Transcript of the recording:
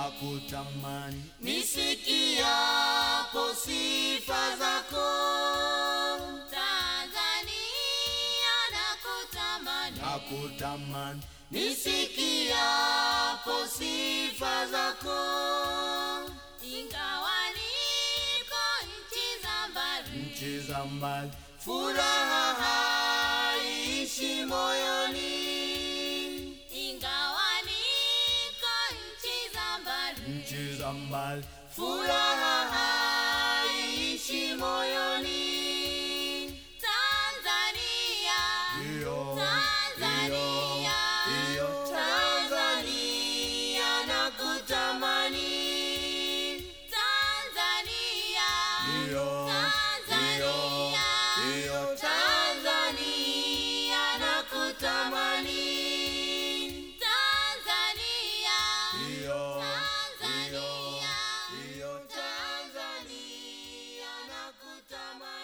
nakutamani nisikiapo sifa zako Tanzania nakutamani nakutamani nisikiapo sifa zako ingawa niko nchi za mbali nchi za mbali furaha haishi moyoni ingawa niko nchi za mbali nchi za mbali furaha haishi moyoni Tanzania iyo Tanzania iyo Tanzania nakutamani Tanzania iyo Tanzania iyo Tanzania nakutamani Tanzania iyo Tanzania iyo Tanzania nakutamani